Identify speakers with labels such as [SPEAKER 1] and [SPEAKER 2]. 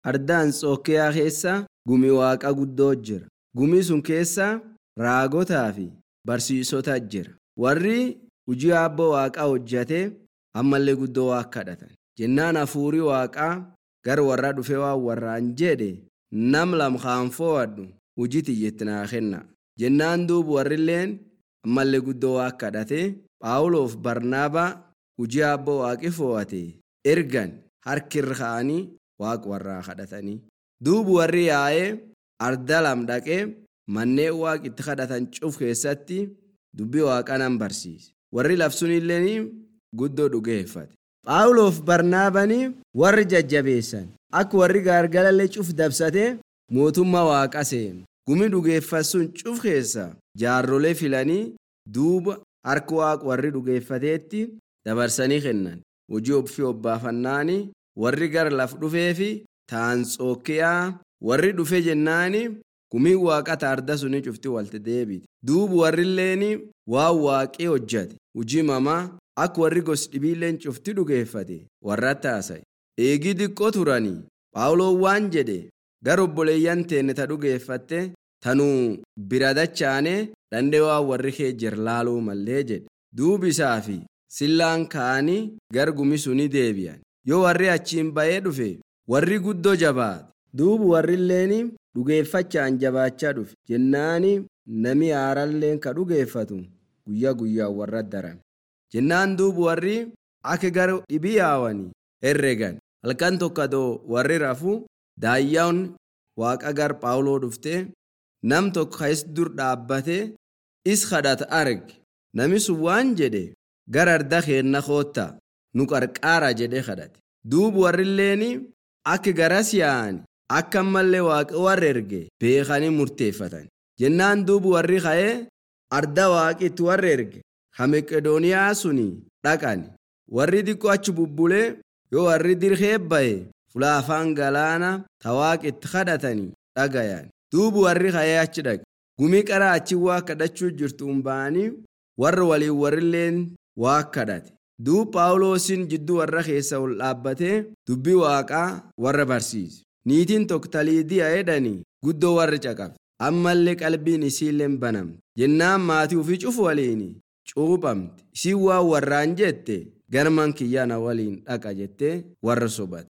[SPEAKER 1] arda Anxookiyaa keessa gumi waaqa guddoo jira. Gumi sun keessa raagotaa fi barsiisota jira. Warri hojii abbaa waaqaa hojjate ammallee guddoo waa kadhatan. Jennaan hafuurii waaqaa gara warra dhufee waan warraan jedhe nam lam kaan fo'adhu hojii xiyyeetti naa kenna. Jennaan duuba warrilleen ammallee guddoo waa kadhate Phaawulof Barnaabaa hojii abbaa waaqi fo'ate ergan harkirra ka'anii waaqa warraa kadhatanii. Duuba warri yaa'ee arda lam dhaqee manneen waaqa itti kadhatan cuf keessatti dubbii waaqaa nan barsiise. Warri labsuunillee guddoo dhugeeffate. Phaawulof Barnaabanii warri jajjabeessan akka warri gaargalallee cuf dabsate mootummaa waaqa seenu. Gumi dhugeeffasuun cuf keessa jaarrolee filanii duuba harka waaqa warri dhugeeffateetti dabarsanii kennan. Hojii ofii obbaafannaani warri gara laf dhufee fi Taanxookiyaa warri dhufe jennaani gumii waaqa taarda suni cufti walti deebite. Duuba warrilleen waan waaqii hojjate hojii mamaa akka warri gos dhibiilleen cufti dhugeeffate warratti haasa'e. Eegii xiqqoo turanii Phaawuloon waan jedhe gara obboleeyyan teenne ta dhugeeffatte tanuu bira dachaane dandee waan warri kee jir laaluu mallee jedhe. Duubi isaa fi sillaan ka'anii gara gumi suni deebi'an. Yoo warri achiin ba'ee dhufe warri guddoo jabaate. Duuba warrilleen dhugeeffachaan jabaachaa dhufe jennaani nami haaralleen ka dhugeeffatu guyyaa guyyaan warra darame. Jennaan duuba warri akka gara dhibii yaawanii herregan. Halkan tokko warri rafu daayyaan waaqa gar Phaawuloo dhufte nam tokko ka'is dur dhaabbate is kadhata arge. Nami sun waan jedhe gara arda keenna koottaa nu qarqaara jedhee kadhate. Duuba warrilleen akka garas yaa'ani akka ammallee waaqa warra erge beekanii murteeffatan. Jennaan duuba warri ka'ee arda waaqi itti warra erge ha Meqedooniyaa suni dhaqan. Warri xiqqoo achi bubbulee yoo warri dirhee ba'e fulaa afaan galaana ta waaqa itti kadhatanii dhagayan. Duuba warri ka'ee achi dhaqe. Gumii qaraa achi waa kadhachuu jirtuun ba'anii warra waliin warrilleen waa kadhate. Duuba Phaawulosin jidduu warra keessa ol dhaabbatee dubbii waaqaa warra barsiise. Niitiin tokko taliidiyaa jedhanii guddoo warra caqabe. Ammallee qalbiin isiilleen banamte. Jennaan maatii ofii cufu waliin cuuphamte. Isiin waan warraan jette garman kiyyaana waliin dhaqa jettee warra sobate.